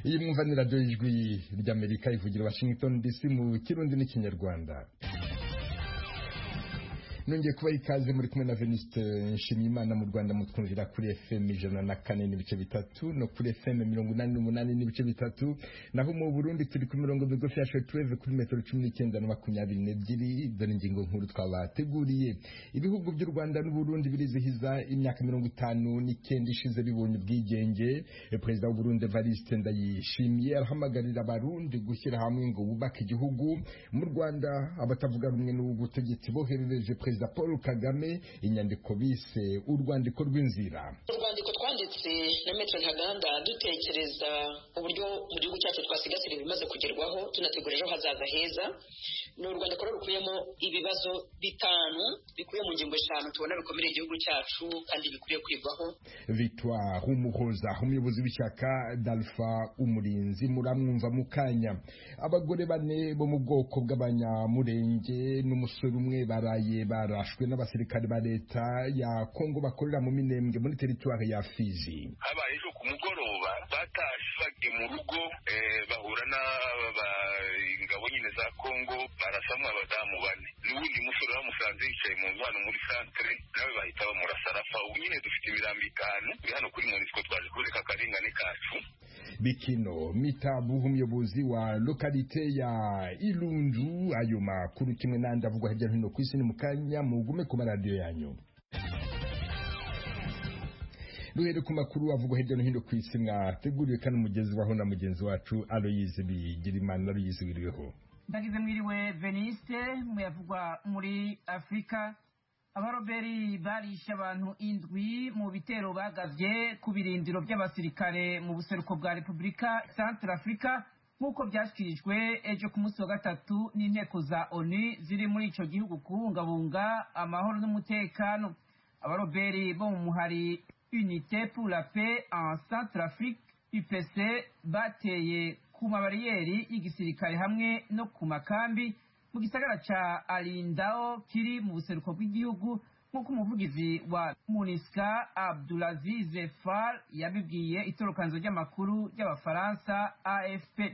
iyi mwumva ni radiyo y'ijwi ry'amerika ivugira washington dc mu kirundi n'ikinyarwanda nongeye kubaha ikaze muri kumwe na Venuste Nshimiyimana mu Rwanda mutwumvira kuri FM ijana na kane n'ibice bitatu no kuri FM mirongo inani n'umunani n'ibice bitatu naho mu Burundi turi ku mirongo migufi ya shortwave kuri metero cumi n'icyenda na makumyabiri n'ebyiri dore ingingo nkuru twabateguriye ibihugu by'u Rwanda n'Uburundi birizihiza imyaka mirongo itanu n'icyenda ishize bibonye ubwigenge perezida w'Uburundi Evariste Ndayishimiye arahamagarira abarundi gushyira hamwe ngo bubake igihugu mu Rwanda abatavuga rumwe n'ubutegetsi boherereje perezida perezida paul kagame inyandiko bise urwandiko rw'inzira urwandiko twanditse na metero ntaganda dutekereza uburyo mu gihugu cyacu twasigasira ibimaze kugerwaho tunategura ejo hazaza heza ni urwandiko rero rukubiyemo ibibazo bitanu bikubiye mu ngingo eshanu tubona bikomere igihugu cyacu kandi bikwiye kwigwaho victoire umuhoza umuyobozi w'ishyaka dalfa umurinzi muramwumva mu kanya abagore bane bo mu bwoko bw'abanyamurenge n'umusore umwe baraye barashwe n'abasirikare ba leta ya kongo bakorera mu minembwe muri teritwari ya fizi habaye ejo ku mugoroba batashe bagiye mu rugo bahura n'ingabo nyine za kongo barasamwa abadamu bane n'uwundi musore bamusanze yicaye mu nzu hano muri santere nawe bahita bamurasa arafa ubu nyine dufite imirambo itanu turi hano kuri monisiko twaje kureka akarengane kacu bikino mitabuha umuyobozi wa lokalite ya irundu ayo makuru kimwe n'andi avugwa hirya no hino ku isi ni mu kanya mugume ku maradiyo yanyu duhere ku makuru avugwa hirya no hino ku isi mwateguriwe kandi umugezwaho na mugenzi wacu aloyize bigirimana aloyize wiriweho ndagize mwiriwe veniste muyavugwa muri afurika abaroberi barishe abantu indwi mu bitero bagavye ku birindiro by'abasirikare mu buseruko bwa repubulika centre africa nk'uko byashyikirijwe ejo ku munsi wa gatatu n'inteko za onu ziri muri ico gihugu kubungabunga amahoro n'umutekano abaroberi bo mu muhari unité pour la paix en centre afrique upc bateye ku mabariyeri y'igisirikare hamwe no ku makambi mu gisagara ca alindao kiri mu buseruko bw'igihugu nk'uko umuvugizi wa munisca abdulaziz far yabibwiye itorokanzo ry'amakuru ry'abafaransa afp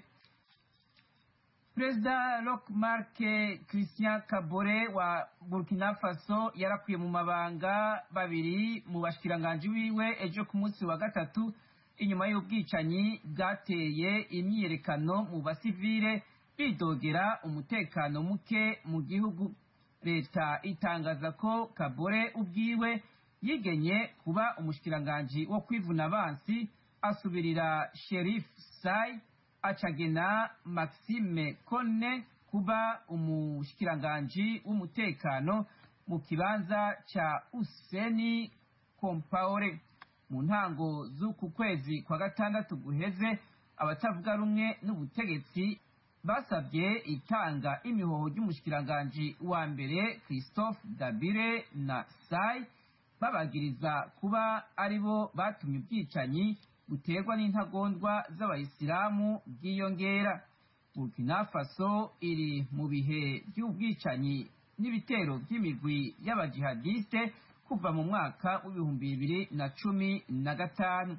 perezida rock mark christian kabore wa burkina faso yarakwiye mu mabanga babiri mu bashikiranganji wiwe ejo ku munsi wa gatatu inyuma y'ubwicanyi bwateye imyiyerekano mu basivile bidogera umutekano muke mu gihugu leta itangaza ko kabore ubwiwe yigenye kuba umushikiranganji wo kwivuna abansi asubirira sherif sai acagena maxime kone kuba umushikiranganji w'umutekano mu kibanza ca useni kompaore mu ntango z'uku kwezi kwa gatandatu guheze abatavuga rumwe n'ubutegetsi basabye itanga imihoho ry'umushikiranganji wa mbere christophe dabire na sai babagiriza kuba ari bo batumye ubwicanyi buterwa n'intagondwa z'abayisilamu bwiyongera burkina faso iri mu bihe by'ubwicanyi n'ibitero by'imigwi y'abajihadiste kuva mu mwaka w'ibihumbi bibiri na cumi na gatanu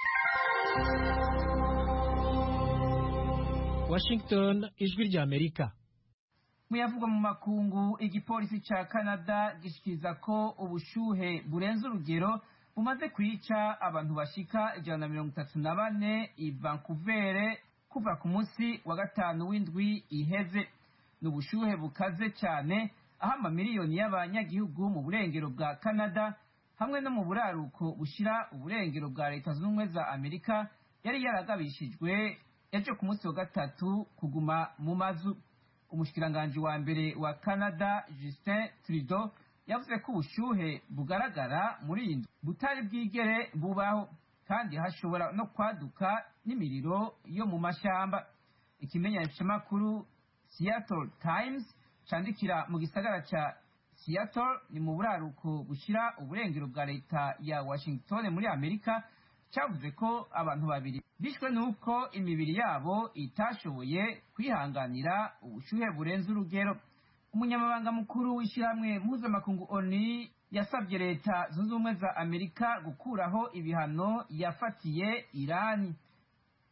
Washington ijwi rya Amerika muyavugwa mu makungu igipolisi ca Canada gishikiriza ko ubushuhe burenze urugero bumaze kwica abantu bashika ijana na mirongo itatu na bane i Vancouver kuva ku munsi wa gatanu w'indwi iheze ni ubushuhe bukaze cyane aho amamiliyoni y'abanyagihugu mu burengero bwa Canada hamwe no mu buraruko bushira uburengero bwa leta zunze ubumwe za Amerika yari yaragabishijwe ejo ku munsi wa gatatu kuguma mu mazu umushikiranganji wa mbere wa canada justin trudeau yavuze ko ubushyuhe bugaragara muri iyi nzu butari bwigere bubaho kandi hashobora no kwaduka n'imiriro yo mu mashyamba ikimenyeshamakuru seattle times candikira mu gisagara ca seattle ni mu buraruko bushira uburengero bwa leta ya washington muri amerika cyavuze ko abantu babiri bishwe n'uko imibiri yabo itashoboye kwihanganira ubushyuhe burenze urugero umunyamabanga mukuru w'ishyirahamwe mpuzamakungu oni yasabye leta zunze ubumwe za amerika gukuraho ibihano yafatiye irani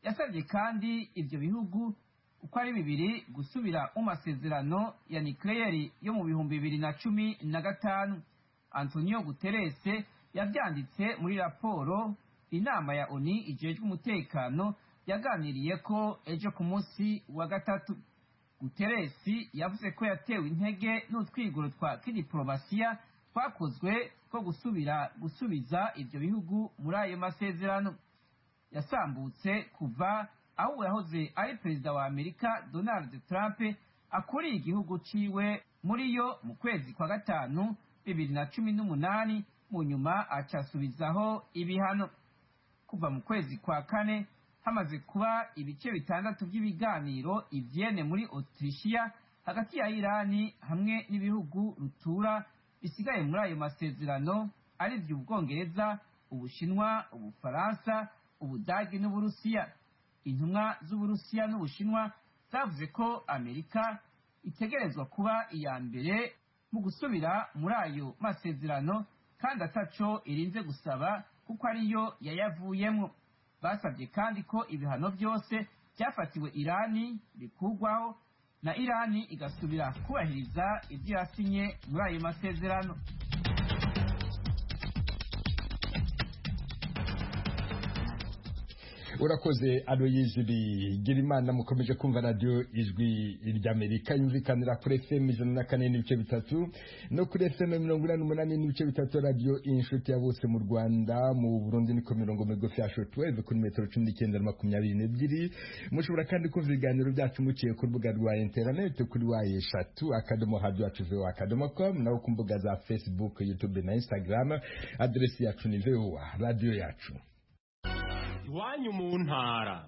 yasabye kandi ibyo bihugu uko ari bibiri gusubira mu masezerano ya nikleyeri yo mu bihumbi bibiri na cumi na gatanu antonio guterese yabyanditse muri raporo inama ya oni ijejwe umutekano yaganiriye ko ejo ku munsi wa gatatu guteresi yavuze ko yatewe intege n'utwiguro twa kidiporomasiya twakozwe two gusubira gusubiza ibyo bihugu muri ayo masezerano yasambutse kuva aho yahoze ari perezida wa amerika donald trump akuriye igihugu ciwe muri yo mu kwezi kwa gatanu bibiri na cumi n'umunani mu nyuma acasubizaho ibihano kuva mu kwezi kwa kane hamaze kuba ibice bitandatu by'ibiganiro ivyene muri autrichia hagati ya irani hamwe n'ibihugu rutura bisigaye muri ayo masezerano ari vyo ubwongereza ubushinwa ubufaransa ubudagi n'uburusiya intumwa z'uburusiya n'ubushinwa zavuze ko amerika itegerezwa kuba iya mbere mu gusubira muri ayo masezerano kandi ataco irinze gusaba kuko ariyo yayavuyemo basabye kandi ko ibihano byose byafatiwe irani bikurwaho na irani igasubira kubahiriza ibyo yasinye muri ayo masezerano urakoze aloyizi bigirimana mukomeje kumva radiyo ijwi ry'amerika yumvikanira kuri fm ijana na kane n'ibice bitatu no kuri fm mirongo inani n'umunani n'ibice bitatu radiyo inshuti ya bose mu rwanda mu burundi niko mirongo migufi ya shotweve kuri metero cumi n'icyenda na makumyabiri n'ebyiri mushobora kandi kumva ibiganiro byacu muciye ku rubuga rwa interineti kuri wa eshatu akadomo hadi wacu vewa akadomo com naho ku mbuga za facebook youtube na instagram aderesi yacu ni vewa radiyo yacu iwanyu mu ntara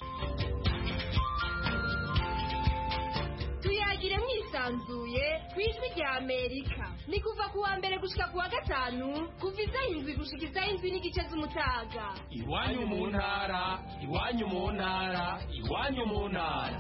tuyagire mwisanzuye ku ijwi rya amerika ni kuva ku wa mbere gushika ku wa gatanu kuva isaha indwi gushika isaha indwi n'igice z'umutaga iwanyu mu ntara iwanyu mu ntara iwanyu mu ntara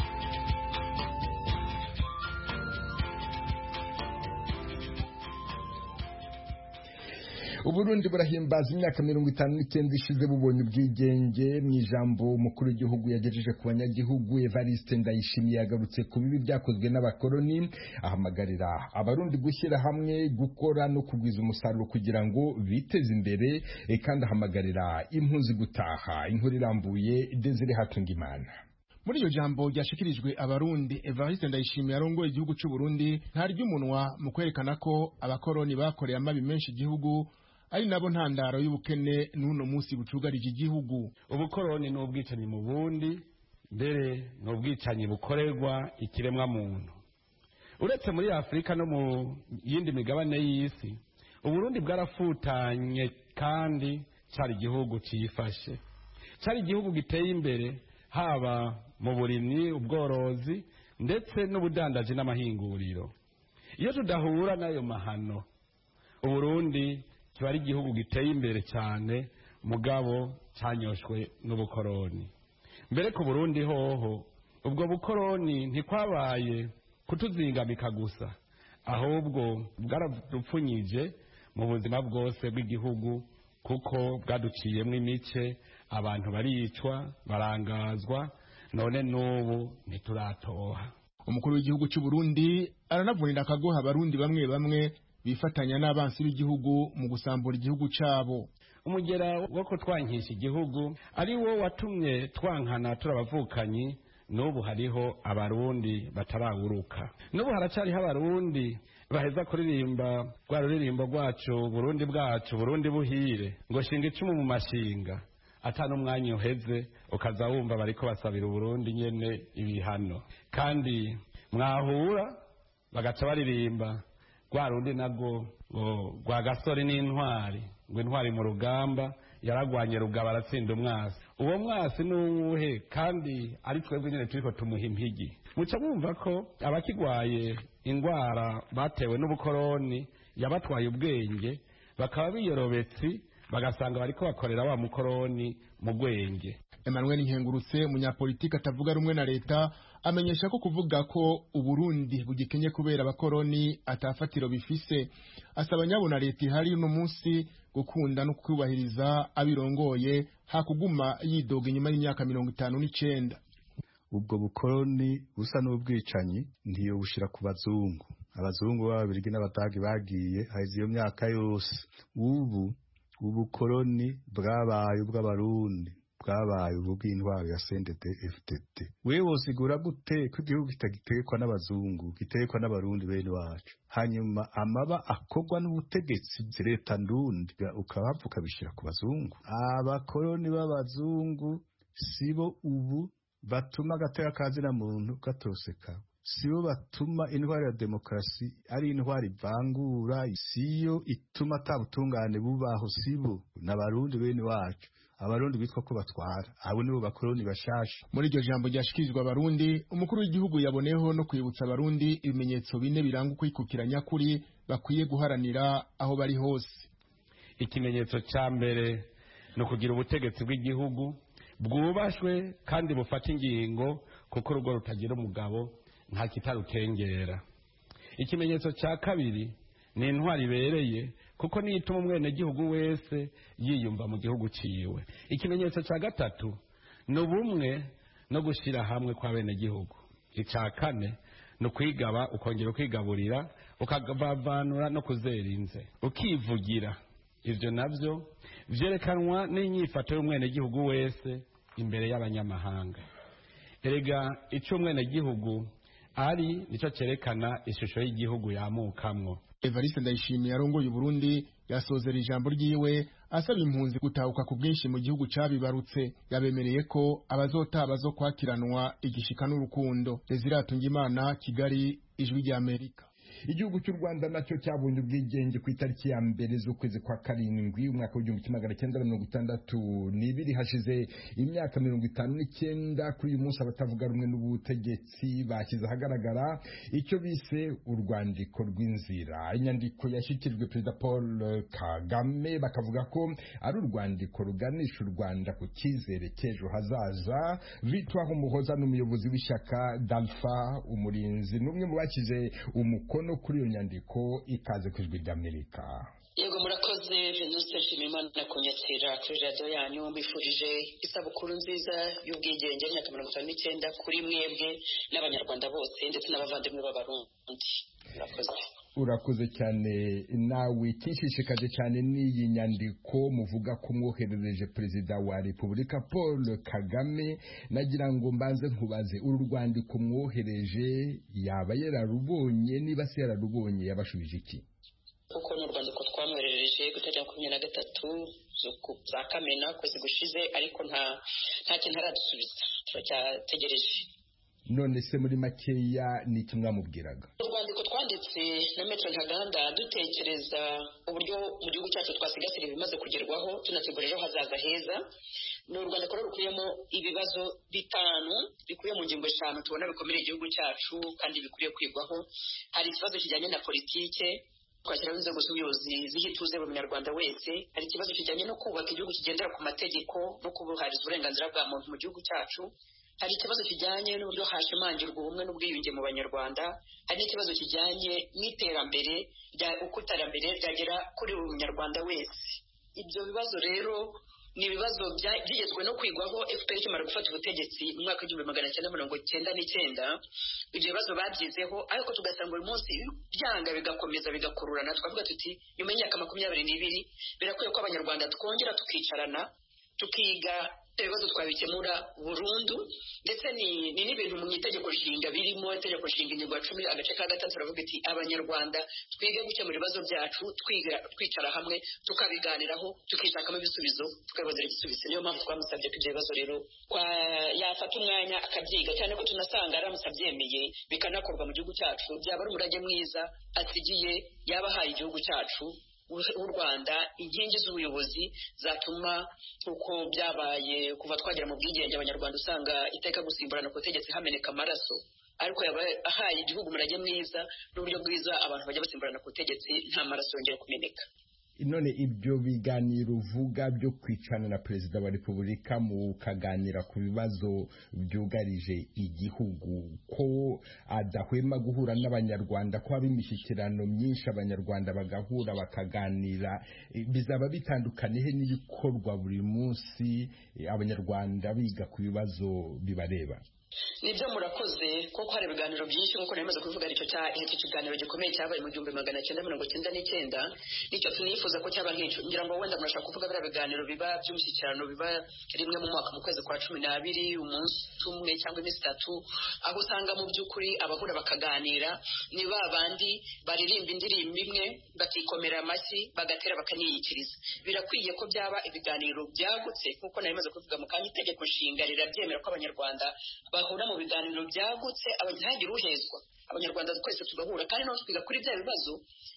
uburundi burahimbaza imyaka mirongo itanu n'icyenda ishize bubonye ubwigenge mu ijambo umukuru w'igihugu yagejeje ku banyagihugu evariste ndayishimiye yagarutse ku bibi byakozwe n'abakoloni ahamagarira abarundi gushyira hamwe gukora no kugwiza umusaruro kugira ngo biteze imbere eh, kandi ahamagarira impunzi gutaha inkuru irambuye desire hatungimana muri iryo jambo ryashikirijwe abarundi evariste ndayishimiye arongoye igihugu cy'u Burundi ntarya umunwa mu kwerekana ko abakoroni bakoreye amabi menshi igihugu ari nabo ntandaro y'ubukene n'uno munsi bucugarije igihugu ubukoroni ni ubwicanyi mu bundi mbere ni ubwicanyi bukorerwa ikiremwa muntu uretse muri afurika no mu yindi migabane y'isi uburundi bwarafutanye kandi cyari igihugu cyifashe cyari igihugu giteye imbere haba mu burimyi ubworozi ndetse n'ubudandaji n'amahinguriro iyo tudahura n'ayo mahano uburundi kiba ari igihugu giteye imbere cyane mugabo cyanyoshwe n'ubukoroni mbere ku burundi hoho ubwo bukoroni ntikwabaye kutuzingamika gusa ahubwo bwaradupfunyije mu buzima bwose bw'igihugu kuko bwaduciyemo imice abantu baricwa barangazwa none n'ubu ntituratoha umukuru w'igihugu cy'u Burundi aranavunira akagoha abarundi bamwe bamwe bifatanya n'abansi b'igihugu mu gusambura igihugu cyabo umugera wo kutwankisha igihugu ari wo watumye twankana turabavukanyi n'ubu hariho abarundi batarawuruka n'ubu haracyariho abarundi baheza kuririmba rwa ruririmbo rwacu burundi bwacu burundi buhire ngo shinga icumu mu mashinga ata n'umwanya uheze ukaza wumva bariko basabira uburundi nyene ibihano kandi mwahura bagaca baririmba rwa rundi nabwo ngo rwa gasore n'intwari ngo intwari mu rugamba yaragwanye rugaba aratsinda umwasi uwo mwasi ni uwuhe kandi ari twebwe nyine turiko tumuha impigi muca mwumva ko abakigwaye indwara batewe n'ubukoroni yabatwaye ubwenge bakaba biyorobetsi bagasanga bariko bakorera wa mukoroni mu gwenge emmanuel nkengurutse umunyapolitiki atavuga rumwe na leta amenyesha ko kuvuga ko uburundi bugikenye kubera abakoroni atafatiro bifise asaba nyabona leta ihari uno munsi gukunda no kubahiriza abirongoye hakuguma yidoga inyuma y'imyaka mirongo itanu n'icenda ubwo bukoroni busa n'ubwicanyi ntiyo bushira ku bazungu abazungu b'ababirigi n'abadagi bagiye haheze iyo myaka yose ubu ubukoroni bwabaye ubw'abarundi bwabaye ubu bw'intwaro ya sendede fdd wewe wosigura gute ko igihugu kitagitegekwa n'abazungu gitegekwa n'abarundi bene wacu hanyuma amaba akorwa n'ubutegetsi leta ndundi ukabapfa ukabishyira ku bazungu abakoroni b'abazungu sibo ubu batuma agateka kazina muntu gatoseka sibo batuma intwari ya demokarasi ari intwari ivangura siyo ituma atabutungane bubaho sibo n'abarundi bene wacu abarundi bitwa ko batwara abo nibo bakoroni bashasha muri iryo jambo ryashikirizwa abarundi umukuru w'igihugu yaboneyeho no kwibutsa abarundi ibimenyetso bine biranga ukwikukira nyakuri bakwiye guharanira aho bari hose ikimenyetso cya mbere ni ukugira ubutegetsi bw'igihugu bwubashwe kandi bufata ingingo kuko urugo rutagira umugabo nta kitarutengera ikimenyetso cya kabiri ni intwari ibereye kuko niyo ituma umwenegihugu wese yiyumva mu gihugu ciwe ikimenyetso cya gatatu ni ubumwe no gushyira hamwe kw'abenegihugu icya kane ni ukwigaba ukongera ukigaburira ukavavanura no kuzerinze ukivugira ibyo nabyo byerekanwa n'inyifato y'umwenegihugu wese imbere y'abanyamahanga erega icyo umwenegihugu ari nicyo cyerekana ishusho y'igihugu yamukamwo evariste ndayishimiye arongoye uburundi yasozera ijambo ryiwe asaba impunzi gutahuka ku bwinshi mu gihugu cabibarutse yabemereye ko abazotaha bazokwakiranwa igishika n'urukundo desiratunga imana kigali ijwi ry'amerika igihugu cy'u rwanda nacyo cyabonye ubwigenge ku itariki ya mbere z'ukwezi kwa karindwi umwaka w'igihumbi kimwe magana cyenda mirongo itandatu n'ibiri hashize imyaka mirongo itanu n'icyenda kuri uyu munsi abatavuga rumwe n'ubutegetsi bashyize ahagaragara icyo bise urwandiko rw'inzira inyandiko yashyikirijwe perezida paul kagame bakavuga ko ari urwandiko ruganisha u rwanda ku cyizere cy'ejo hazaza vitwaho umuhoza n'umuyobozi w'ishyaka dalfa umurinzi n'umwe mu bashyize umukono kuri iyo nyandiko ikaze ku ijwi ry'amerika yego murakoze venuste nshimiyimana kunyakira kuri radiyo yanyu mbifurije isabukuru nziza y'ubwigenge y'imyaka mirongo itanu n'icyenda kuri mwebwe n'abanyarwanda bose ndetse n'abavandimwe b'abarundi murakoze urakoze cyane nawe ikishishikaje cyane n'iyi nyandiko muvuga ko mwoherereje perezida wa repubulika paul kagame nagira ngo mbanze nkubaze uru rwandiko mwohereje yaba yararubonye niba se yararubonye yabashubije iki kuko ni urwandiko twamwoherereje ku itariki makumyabiri na gatatu za kamena kwezi gushize ariko nta nta kintu aradusubiza turacyategereje none se muri makeya ni iki mwamubwiraga urwandiko twanditse na metero ntaganda dutekereza uburyo mu gihugu cyacu twasigasira ibimaze kugerwaho tunategura ejo hazaza heza ni urwandiko rero rukubiyemo ibibazo bitanu bikubiye mu ngingo eshanu tubona bikomeye igihugu cyacu kandi bikwiriye kwigwaho hari ikibazo kijyanye na politike twashyiraho inzego z'ubuyobozi ziha ituze buri munyarwanda wese hari ikibazo kijyanye no kubaka igihugu kigendera ku mategeko no kubuhariza uburenganzira bwa muntu mu gihugu cyacu hari ikibazo kijyanye n'uburyo hashimangirwa ubumwe n'ubwiyunge mu banyarwanda hari n'ikibazo kijyanye n'iterambere uko iterambere ryagera kuri buri munyarwanda wese ibyo bibazo rero ni ibibazo byigezwe no kwigwaho fpr ikimara gufata ubutegetsi mu mwaka w'igihumbi magana cyenda mirongo cyenda n'icyenda ibyo bibazo babyizeho ariko tugasanga uyu munsi byanga bigakomeza bigakururana twavuga tuti nyuma y'imyaka makumyabiri n'ibiri birakwiye ko abanyarwanda twongera tukicarana tukiga ibibazo twabikemura burundu ndetse ni n'ibintu mu itegeko nshinga birimo itegeko nshinga ingingo ya cumi agace ka gatatu turavuga iti abanyarwanda twige gukemura ibibazo byacu twicara hamwe tukabiganiraho tukishakamo ibisubizo tukabibonera igisubizo niyo mpamvu twamusabye ko ibyo bibazo rero yafata umwanya akabyiga cyane ko tunasanga aramutse abyemeye bikanakorwa mu gihugu cyacu byaba ari umurage mwiza asigiye yaba ahaye igihugu cyacu w'u rwanda inkingi z'ubuyobozi zatuma uko byabaye kuva twagera mu bwigenge abanyarwanda usanga iteka gusimburana ku butegetsi hameneka amaraso ariko yaba ahaye igihugu umurage mwiza n'uburyo bwiza abantu bajya basimburana ku butegetsi nta maraso yongera kumeneka none ibyo biganiro uvuga byo kwicana na perezida wa repubulika mukaganira ku bibazo byugarije igihugu ko adahwema guhura n'abanyarwanda ko haba imishyikirano myinshi abanyarwanda bagahura bakaganira bizaba bitandukanye he n'ibikorwa buri munsi abanyarwanda biga ku bibazo bibareba nibyo murakoze kuko hari ibiganiro byinshi nk'uko nari kubivuga icyo icyo kiganiro gikomeye cyabaye mu gihumbi magana cyenda mirongo cyenda n'icyenda nicyo tunifuza ko cyaba nk'icyo ngira ngo wenda murashaka kuvuga biriya biganiro biba by'umushyikirano biba rimwe mu mwaka mu kwezi kwa cumi n'abiri umunsi umwe cyangwa iminsi itatu aho usanga mu by'ukuri abahura bakaganira ni ba bandi baririmba indirimbo imwe bakikomera amashyi bagatera bakaniyikiriza birakwiye ko byaba ibiganiro byagutse nk'uko nari maze kubivuga mu kanya itegeko nshinga rirabyemera ko abanyarwanda bahura mu biganiro byagutse ntihagire uhezwa abanyarwanda twese tugahura kandi naho twiga kuri bya bibazo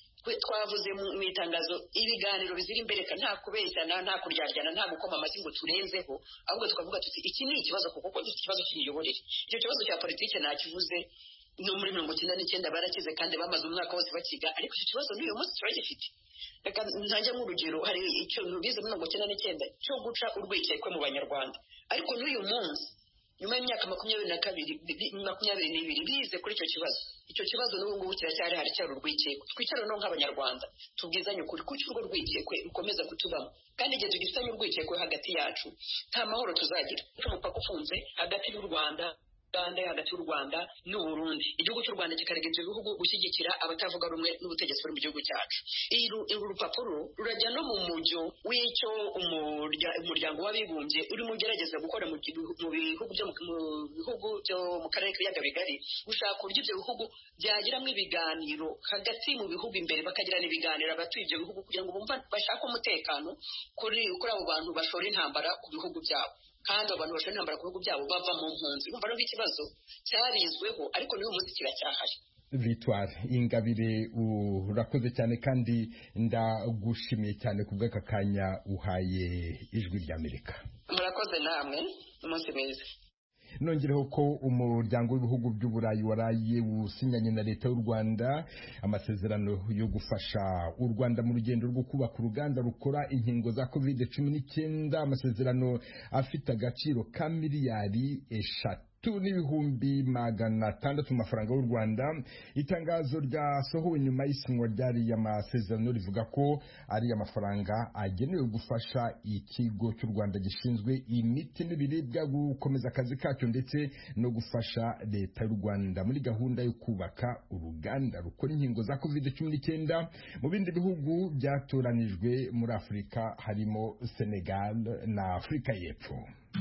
twavuze mu itangazo ibiganiro bizira imbereka nta kubeshyana nta kuryaryana nta gukoma amashyi ngo turenzeho ahubwo tukavuga tuti iki ni ikibazo kuko dufite ikibazo cy'imiyoborere icyo kibazo cya politiki ntakivuze no muri mirongo icyenda n'icyenda barakize kandi bamaze umwaka wose bakiga ariko icyo kibazo n'uyu munsi turagifite reka ntange nk'urugero hari icyo bize muri mirongo icyenda n'icyenda cyo guca urwikekwe mu banyarwanda ariko n'uyu munsi nyuma y'imyaka makumyabiri na kabiri makumyabiri n'ibiri bize kuri icyo kibazo icyo kibazo n'ubu ngubu kiracyari hari cyari urwikekwe twicare no nk'abanyarwanda tubwizanye ukuri kuki urwo rwikekwe rukomeza kutubamo kandi igihe tugifitanye urwikekwe hagati yacu nta mahoro tuzagira umupaka ufunze hagati y'u rwanda uganda hagati y'u rwanda n'uburundi igihugu cy'u rwanda kikarega ibyo bihugu gushyigikira abatavuga rumwe n'ubutegetsi buri mu gihugu cyacu uru rupapuro rurajya no mu mujyo w'icyo umuryango w'abibumbye urimo ugerageza gukora mu bihugu byo mu bihugu byo mu karere k'ibiyaga bigari gushaka uburyo ibyo bihugu byagiramo ibiganiro hagati mu bihugu imbere bakagirana ibiganiro abatuye ibyo bihugu kugira ngo bumva bashake umutekano kuri abo bantu bashora intambara ku bihugu byabo kandi abantu bashobora intambara ku bihugu byabo bava mu mpunzi umva rero ikibazo cyarizweho ariko n'uyu munsi kiracyahari victoire ingabire urakoze cyane kandi ndagushimiye cyane ku bw'aka kanya uhaye ijwi ry'amerika murakoze namwe umunsi mwiza nongereho ko umuryango w'ibihugu by'uburayi waraye usinyanye na leta y'u rwanda amasezerano yo gufasha u rwanda mu rugendo rwo kubaka uruganda rukora inkingo za covid cumi n'icyenda amasezerano afite agaciro ka miliyari eshatu n'ibihumbi magana atandatu mu mafaranga y'u rwanda itangazo ryasohowe nyuma y'isinywa ry'ariya masezerano rivuga ko ari amafaranga agenewe gufasha ikigo cy'u rwanda gishinzwe imiti n'ibiribwa gukomeza akazi kacyo ndetse no gufasha leta y'u rwanda muri gahunda yo kubaka uruganda rukora inkingo za covid cumi n'icyenda mu bindi bihugu byatoranijwe muri afurika harimo senegal na afurika y'epfo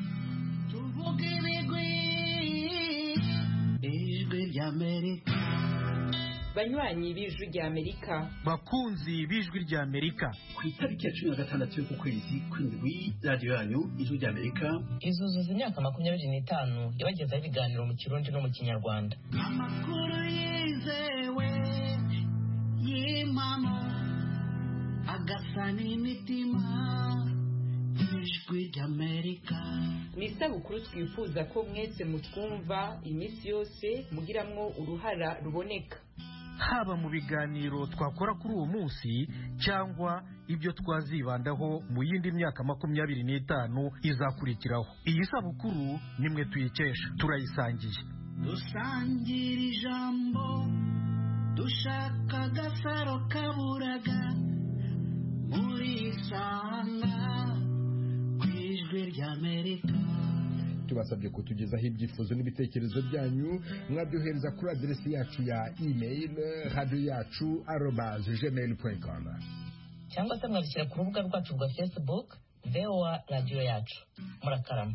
ijwi ry'amerika banywanyi b'ijwi ry'amerika bakunzi b'ijwi ry'amerika ku itariki ya cumi na gatandatu y'uku kwezi kw'indwi radiyo yanyu ijwi ry'amerika izuzuza imyaka makumyabiri n'itanu yabagezaho ibiganiro mu kirundi no mu kinyarwanda amakuru yizewe y'impamo agasa n'imitima ijwi ry'amerika ni isabukuru twifuza ko mwese mutwumva iminsi yose mugiramwo uruhara ruboneka haba mu biganiro twakora kuri uwo munsi cyangwa ibyo twazibandaho mu yindi myaka makumyabiri n'itanu izakurikiraho iyi sabukuru nimwe tuyikesha turayisangiye dusangira ijambo dushaka agasaro kaburaga muri isanga ku ijwi ry'amerika tubasabye kutugezaho ibyifuzo n'ibitekerezo byanyu mwabyohereza kuri aderesi yacu ya email radiyo yacu arobaze gmail com cyangwa se mwabishyira ku rubuga rwacu rwa facebook voa radiyo yacu murakarama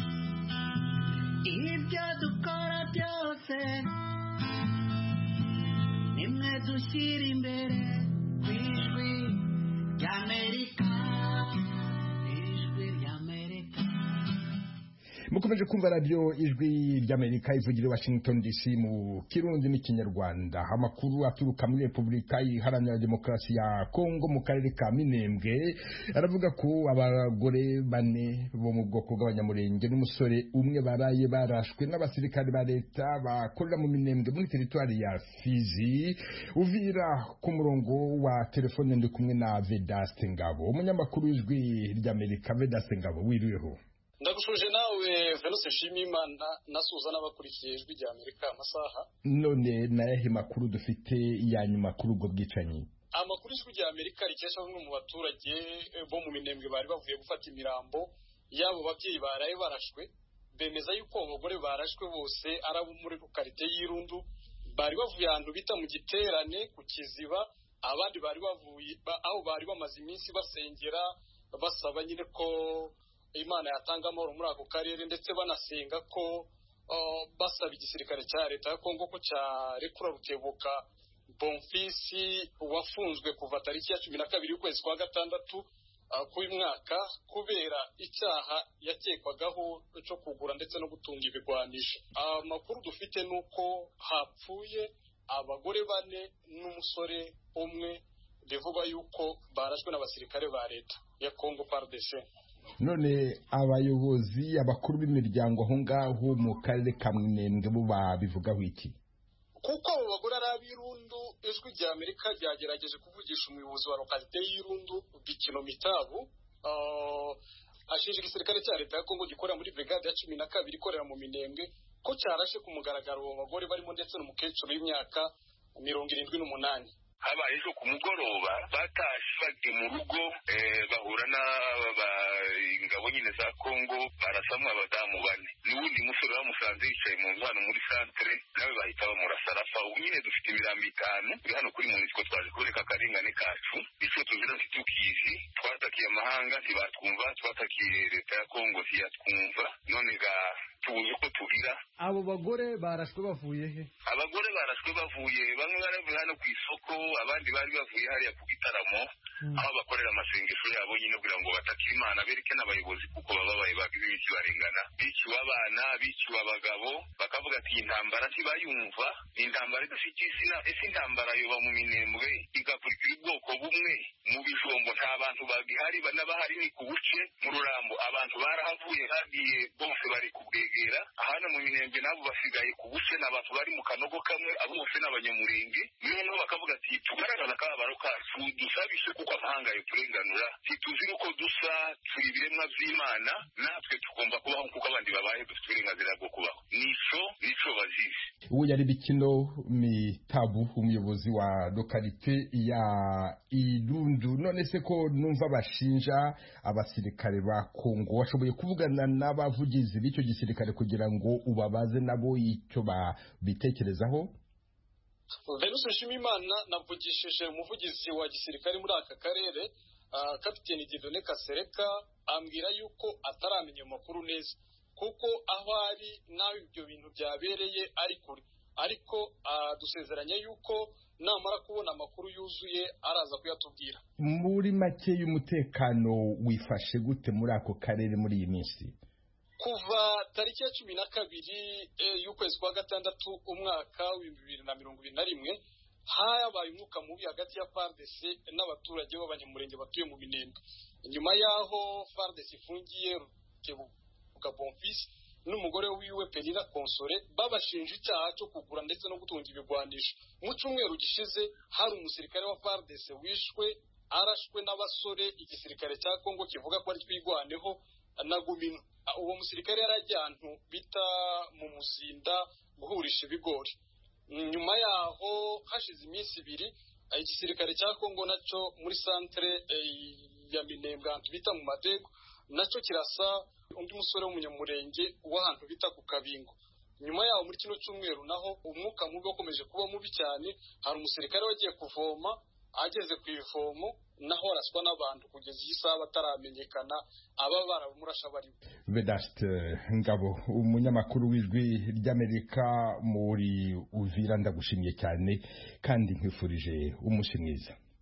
ibyo dukora byose nimwe dushyira imbere ku ijwi ry'amerika ijwi ry'amerika mukomeje kumva radiyo ijwi ry'amerika ivugira i washington dc mu kirundi n'ikinyarwanda amakuru aturuka muri repubulika iharanira demokarasi ya kongo mu karere ka minembwe aravuga ko abagore bane bo mu bwoko bw'abanyamurenge n'umusore umwe baraye barashwe n'abasirikare ba leta bakorera mu minembwe muri teritwari ya fizi uvira ku murongo wa telefone ndi kumwe na vedaste ngabo umunyamakuru w'ijwi ry'amerika vedaste ngabo wiriweho ndagushuje nawe venuse nshimiyimana nasuhuza n'abakurikiye ijwi rya amerika amasaha none nayahe makuru dufite ya nyuma kuri ubwo bwicanyi amakuru ijwi rya amerika rikesha bamwe mu baturage bo mu minembwe bari bavuye gufata imirambo y'abo babyeyi baraye barashwe bemeza yuko abo bagore barashwe bose ari abo muri rukarite y'irundu bari bavuye ahantu bita mu giterane ku kiziba abandi bari bavuye aho bari bamaze iminsi basengera basaba nyine ko imana yatanga amahoro muri ako karere ndetse banasenga ko basaba igisirikare cya leta ya kongo ko cyarekura rutebuka bonfisi wafunzwe kuva tariki ya cumi na kabiri y'ukwezi kwa gatandatu k'uyu mwaka kubera icyaha yakekwagaho cyo kugura ndetse no gutunga ibigwanisho amakuru dufite ni uko hapfuye abagore bane n'umusore umwe bivugwa yuko barashwe n'abasirikare ba leta ya kongo pardc none abayobozi abakuru b'imiryango aho ngaho mu karere ka minembwe bo babivugaho iki kuko abo bagore ari ab'irundu ijwi rya amerika ryagerageje kuvugisha umuyobozi wa lokalite y'irundu bikino mitabu ashinja igisirikare cya leta ya kongo gikorera muri brigade ya cumi na kabiri ikorera mu minembwe ko cyarashe ku mugaragaro abo bagore barimo ndetse n'umukecuru w'imyaka mirongo irindwi n'umunani habaye ejo ku mugoroba batashe bagiye mu rugo bahura n'ingabo nyine za kongo barasamwa abadamu bane n'uwundi musore bamusanze yicaye mu nzu hano muri santere nawe bahita bamurasa arapfa ubu nyine dufite imirambo itanu iri hano kuri munisiko twaje kureka akarengane kacu icyo tuzira ntitukizi twatakiye amahanga ntibatwumva twatakiye leta ya kongo ntiyatwumva none ga tubuze uko tubira abo bagore barashwe bavuye he abagore barashwe bavuye bamwe bari bavuye hano ku isoko abandi bari bavuye hariya ku gitaramo aho bakorera amasengesho yabo nyine kugira ngo batakire imana bereke n'abayobozi kuko baba babaye bagize ibiki barengana biciwe abana biciwe abagabo bakavuga ati iyi ntambara ntibayumva ni intambara idafite izina ese intambara yoba mu minembwe igakurikira ubwoko bumwe mu bijombo nta bantu bagihari n'abahari ni ku buce mu rurambo abantu barahavuye bagiye bose bari kubwegera ahana mu minembwe nabo basigaye ku buce ni abantu bari mu kanogo kamwe abo bose ni abanyamurenge noneho bakavuga ati tugaragaza akababaro kacu dusabishe kuko amahanga turenganura ntituzi uko dusa turi ibiremwa by'imana natwe tugomba kubaho kuko abandi babaye dufite uburenganzira bwo kubaho nico nico bazizi uwo yari bikino mitabu umuyobozi wa lokalite ya irundu none se ko numva bashinja abasirikare ba kongo washoboye kuvugana n'abavugizi b'icyo gisirikare kugira ngo ubabaze nabo icyo babitekerezaho venus nshimimana navugishije umuvugizi wa gisirikare muri aka karere kapiteni didone kasereka ambwira yuko ataramenya amakuru neza kuko aho ari n'aho ibyo bintu byabereye ari kure ariko dusezeranya yuko namara kubona amakuru yuzuye araza kuyatubwira muri make y'umutekano wifashe gute muri ako karere muri iyi minsi kuva tariki ya cumi na kabiri y'ukwezi kwa gatandatu umwaka w'ibihumbi bibiri na mirongo ibiri na rimwe habaye umwuka mubi hagati ya FARDC n'abaturage b'abanyamurenge batuye mu minembwe nyuma y'aho FARDC ifungiye Rutebuka Bonfils n'umugore wiwe Penina Konsore babashinja icyaha cyo kugura ndetse no gutunga ibigwanisho mu cyumweru gishize hari umusirikare wa FARDC wishwe arashwe n'abasore igisirikare cya Kongo kivuga ko ari twigwaneho na Gumino uwo musirikare yari ajya ahantu bita mu muzinda guhurisha ibigori nyuma yaho hashize iminsi ibiri igisirikare cya kongo nacyo muri santere ya minembwe ahantu bita mu madego nacyo kirasa undi musore w'umunyamurenge w'ahantu bita ku kabingo nyuma yaho muri kino cyumweru naho umwuka mubi wakomeje kuba mubi cyane hari umusirikare wagiye kuvoma ageze ku ivomo naho araswa n'abantu kugeza iyi saha bataramenyekana aba baramurasha bari vedaste ngabo umunyamakuru w'ijwi ry'amerika muri uvira ndagushimiye cyane kandi nkwifurije umunsi mwiza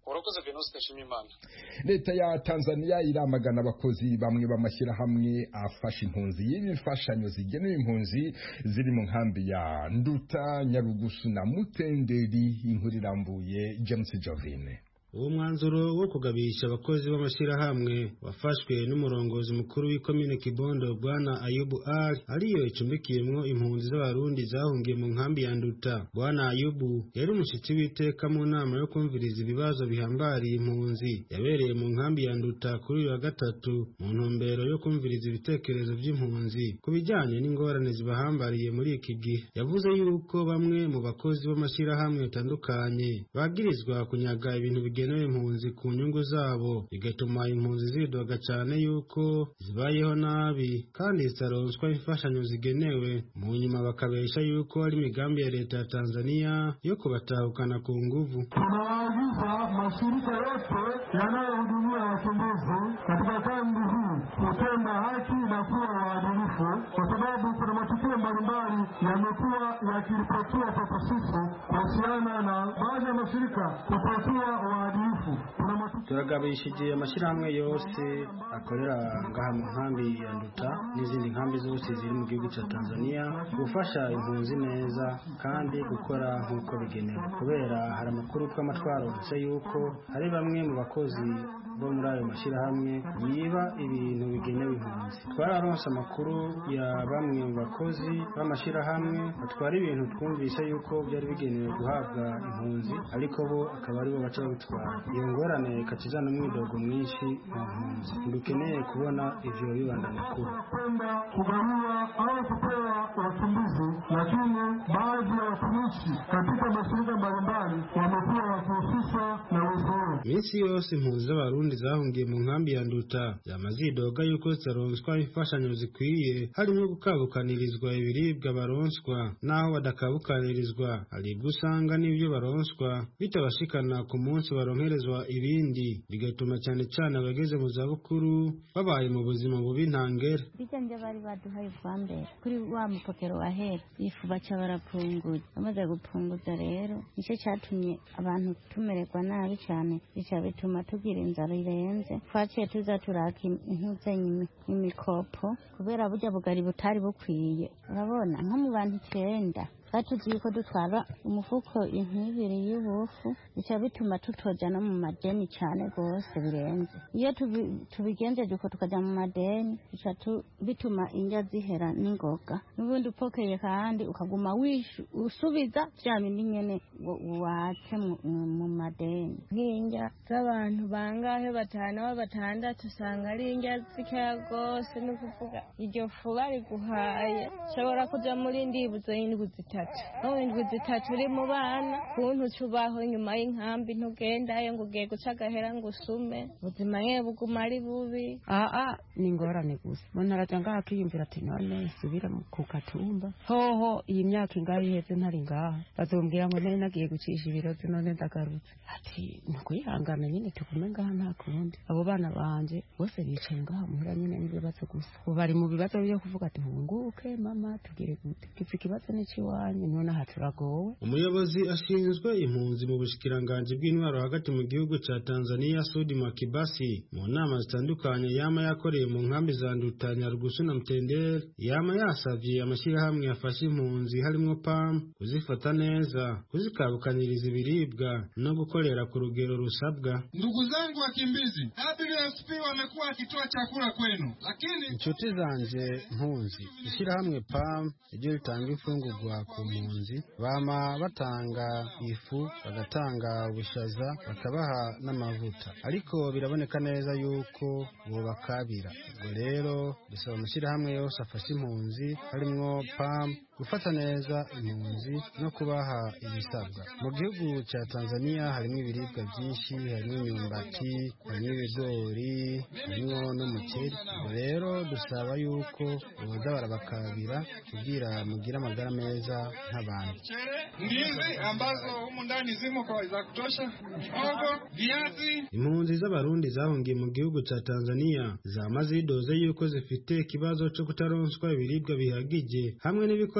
urakoze venuste nshimiyimana leta ya tanzania iramagana abakozi bamwe b'amashyirahamwe afasha impunzi y'imfashanyo zigenewe impunzi ziri mu nkambi ya nduta nyarugusu na mutenderi inkuru irambuye james jovine uwo mwanzuro wo kugabisha abakozi b'amashyirahamwe wafashwe n'umurongozi mukuru w'ikomine kibondo bwana ayubu ali ariyo icumbikiyemwo impunzi z'abarundi zahungiye mu nkambi ya nduta bwana ayubu yari umushyitsi w'iteka mu nama yo kumviriza ibibazo bihambariye impunzi yabereye mu nkambi ya nduta kuri uyu wa gatatu mu ntumbero yo kumviriza ibitekerezo by'impunzi ku bijyanye n'ingorane zibahambariye muri iki gihe yavuze yuko bamwe mu bakozi b'amashyirahamwe atandukanye bagirizwa kunyaga ibintu bigenewe impunzi ku nyungu zabo bigatuma impunzi zidoga cyane yuko zibayeho nabi kandi zitaronswa imfashanyo zigenewe mu nyuma bakabesha yuko ari imigambi ya leta ya tanzania yo kubatahukana ku nguvu tunawaagiza mashirika yote yanayohudumia wakimbizi katika kambi hii kutenda haki na kuwa waadilifu, kwa sababu kuna matukio mbalimbali yamekuwa yakiripotiwa kwetu sisi kuhusiana na baadhi ya mashirika kutokuwa waadilifu. Kuna matukio turagabishije amashyirahamwe yose akorera ngaha mu nkambi ya nduta n'izindi nkambi zose ziri mu gihugu cya tanzania gufasha impunzi neza kandi gukora nk'uko bigenewe kubera hari amakuru tw'amatwaro ndetse yuko hari bamwe mu bakozi bo muri ayo mashyirahamwe yiba ibintu bigenewe impunzi twararonse amakuru ya bamwe mu bakozi b'amashyirahamwe batwara ibintu twumvise yuko byari bigenewe guhabwa impunzi ariko bo akaba aribo baca babitwara iyo ngorane ikatizana umwidogo mwinshi mu mpunzi ntidukeneye kubona ivyo bibandanya kuba kwenda kugawiwa au kupewa wakimbizi, lakini baadhi ya watumishi katika mashirika mbalimbali wamekuwa wakihusishwa na wizi huo. minsi yose impunzi z'abarundi zahungiye mu nkambi ya nduta zama zidoga yuko zitaronswa imfashanyo zikwiye harimo gukabukanirizwa ibiribwa baronswa n'aho badakabukanirizwa haribwo usanga n'ibyo baronswa bitabashikana ku munsi baronkerezwa ibindi bigatuma cyane cyane abageze mu zabukuru babaye mu buzima bubi ntangere bijya nje bari baduhaye ubwa mbere kuri wa mupokero wa hera ifu baca barapunguza bamaze gupunguza rero nicyo cyatumye abantu tumererwa nabi cyane bica bituma tugira inzara irenze twaciye tuza turaka intuzanyi imikopo kubera burya bugari butari bukwiye urabona nko mu bantu icyenda batuzi yuko dutwara umufuko inkibiri y'ubufu bica bituma tutoja no mu madeni cyane rwose birenze iyo tubi- tubigenjeje uko tukaja mu madeni bica tu- bituma indya zihera n'ingoga n'ubundi upokeye kandi ukaguma wishu usubiza vya bindi nyene wa- watse mu- mu- mu madeni nk'indya z'abantu bangahe batanu aho batandatu usanga ari indya zikeya rwose ni ukuvuga iryo fu bariguhaye ushobora kuja muri ndibuzo y'indwi zitatu aho indwi zitatu uri mu bana kuntu uca ubaho nyuma y'inkambi ntugendayo ngo ugiye guca agahera ngo usume ubuzima yewe buguma ari bubi aa ni ingorane gusa umuntu araja ngaha akiyumvira ati none subira mu- ku katumba hoho iyi myaka ingahe iheze ntari ngaha bazombwira ngo nari nagiye gucisha ibirozi none ndagarutse ati ni ukwihangana nyine tugume ngaha nta kundi abo bana banje bose bicaye ngaha muhira nyine n'ibibazo gusa ubu bari mu bibazo byo kuvuga ati hunguke mama tugire gute gipfa ikibazo n'ikiwanyu none aha turagowe umuyobozi ashinzwe impunzi mu bushikiranganji bw'intwaro hagati mu gihugu cya tanzania sudi makibasi mu nama zitandukanye yama yakoreye mu nkambi za nduta nyarugusu na mtendere yama yasavye amashyirahamwe yafashe impunzi harimo pam kuzifata neza kuzikabukaniriza ibiribwa no gukorera ku rugero rusabwa Ndugu zangu wakimbizi, WFP wamekuwa wakitoa chakula kwenu, lakini inshuti zanje mpunzi ishyirahamwe pam ryo ritanga imfungurwa ku mpunzi bama batanga ifu bagatanga ubushaza bakabaha n'amavuta ariko biraboneka neza yuko bobakabira ubwo rero dusaba amashyirahamwe yose afasha impunzi harimwo pam gufata neza impunzi no kubaha ibisabwa mu gihugu cya tanzania harimo ibiribwa byinshi harimo imyumbati harimo ibigori harimo n'umuceri ubwo rero dusaba yuko boza barabakabira kugira mugire amagara meza nk'abantu ndizi ambazo humu ndani zimo kwa za kutosha, hogo, viazi. impunzi z'abarundi zahungiye mu gihugu cya tanzania zama zidoze yuko zifite ikibazo cyo kutaronswa ibiribwa bihagije hamwe n'ibikoresho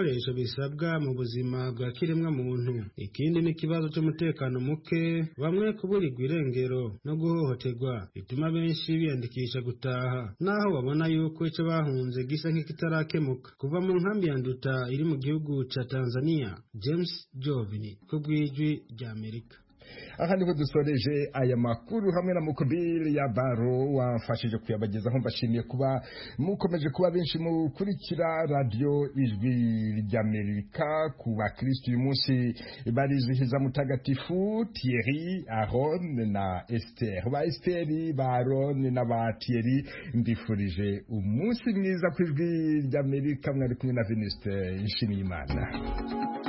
ibikoresho bisabwa mu buzima bwa kiremwa muntu ikindi ni ikibazo cy'umutekano muke bamwe kuburirwa irengero no guhohoterwa bituma benshi biyandikisha gutaha naho babona yuko icyo bahunze gisa nk'ikitarakemuka kuva mu nkambi ya nduta iri mu gihugu cya tanzania james jovini ku bw'ijwi ry'amerika aha niho dusoreje aya makuru hamwe na mukobili ya baro wamfashije kuyabagezaho mbashimiye kuba mukomeje kuba benshi mukurikira radiyo ijwi ry'amerika ku bakirisitu uyu munsi barizihiza mutagatifu Thierry Aron na Esther ba Esther ba Aron na ba Thierry mbifurije umunsi mwiza ku ijwi ry'amerika mwari kumwe na Venuste Nshimiyimana